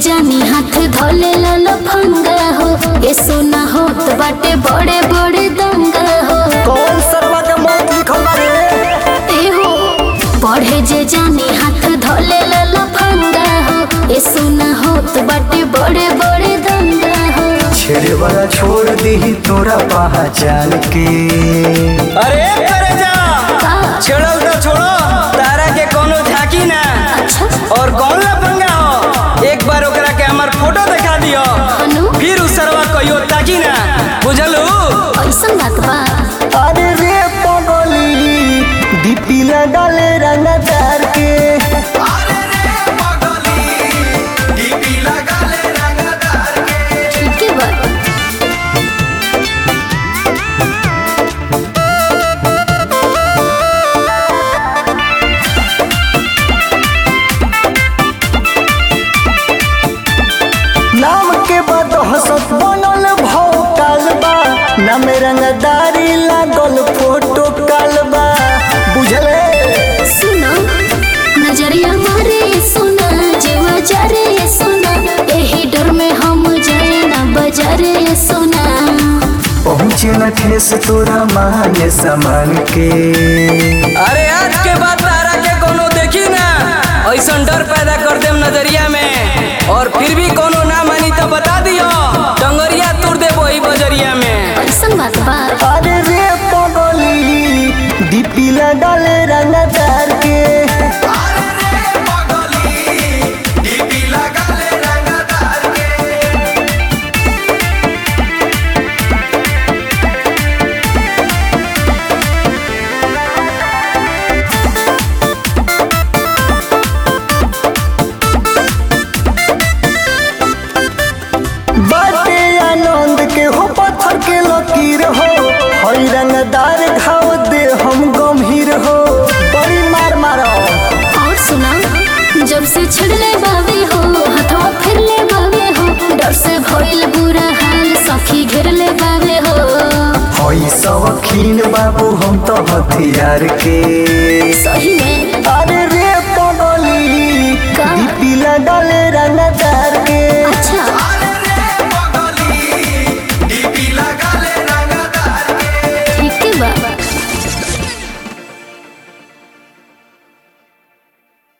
जानी हाथ धोले लाल फंगा हो ये सोना होत बाटे बड़े बड़े दंगा हो कौन सरवा के मौत लिखल बा रे ए हो बढ़े जे जानी हाथ धोले लाल फंगा हो ये सोना होत बाटे बड़े बड़े दंगा हो छेड़े वाला छोड़ दी तोरा पहचान के अरे करे जा का छेड़ल तो छोड़ो तारा के कोनो झाकी ना अच्छा और कौन ला पंगा हो एक बार ओकरा के हमार फोटो दिखा दियो अनु फिर उस सरवा कहियो ताकी ना बुझलू ऐसन बात बा अरे रे पगली डीपी लगाले रंगदार के ठीक है बा नाम के बाद हसत बनल भौकाल बा नाम रंगदारी लागल फोटो कालबा बुझले सुनो नजरिया मारे सुना जेवा जरे सुना यही डर में हम जाए ना बजारे सुना पहुँचे न ठेस तोरा माने सामान के अरे आज के बाद तारा के कोनो देखी ना ऐसा डर पैदा कर देम नजरिया में और फिर भी कोनो ना मानी तो बता दियो डंगरिया तोड़ दे वही बजरिया में ऐसन बात बा अरे रे पगली डीपी लगाले रंगदार के बाटे आनंद के हो पत्थर के लकीर हो हई रंगदार घाव दे हम गंभीर हो बड़ी मार मारो और सुना जब से छड़ले बावे हो हथवा फिरले बावे हो डर से भइल बुरा हाल सखी घेरले बावे हो हई शौकीन बाबू हम तो हथियार के सही में अरे